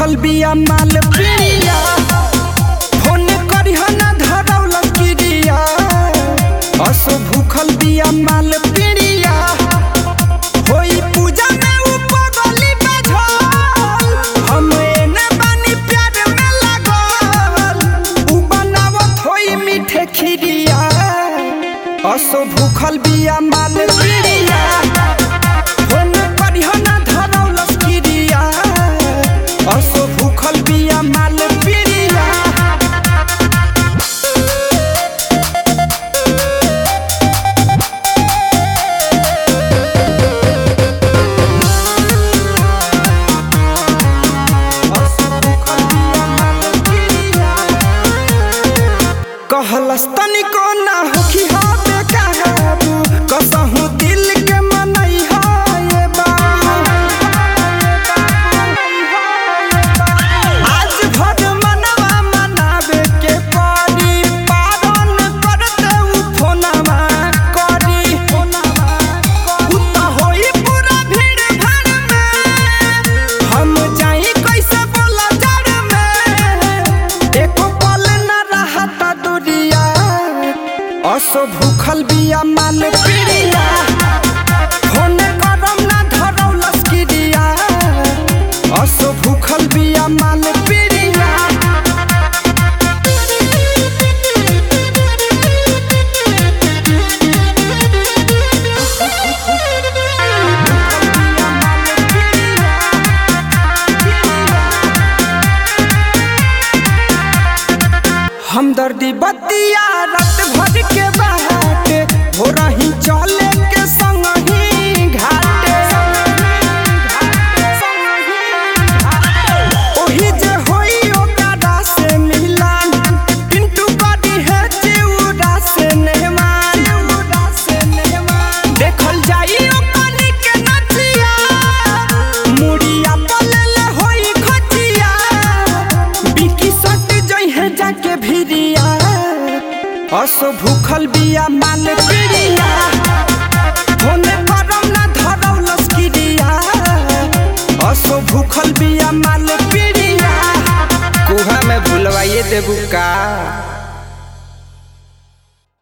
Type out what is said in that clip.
भूखल बिया माल पिया फोन करिह ना धरौल किरिया असो भूखल बिया माल पिया होई पूजा में उ पगली बझल हम एने बानी प्यार में लागल उ बनावत होई मीठे खिरिया असो भूखल बिया माल पिया फोन करिह ना धरौलस किरिया असो भूखल बिया माल पिरिया असो भूखल बिया माल पिरिया कहलस तनिको ना होखी हा बेकाबू कसहु दिल के मनई हा ये बाबू आज भर मनवा मनावे के पड़ी पारण करते उ फोनवा करी फोनवा उ त होई पूरा भीड़ भाड़ में हम जाई कैसे बोला जड़ में एको पल न रहता दुनिया असो भूखल बिया माल पिरिया फोन करम ना धरौलस किरिया असो भूखल बिया माल पिरिया हमदर्दी बतिया रात भर के बाटे हो रही चले के संग ही घाटे ओही जे होई ओकरा से मिलन पिंटू करी है चिउरा से नेहमान से नेहमान देखल जाई ओकनी के नचिया मुड़िया पलले होई खचिया बिकी सट जई है जाके भिरिया असो भूखल बिया माल पिरिया होने परम ना धरौलस किरिया असो भूखल बिया माल पिरिया कुहा में भुलवाइए देबू का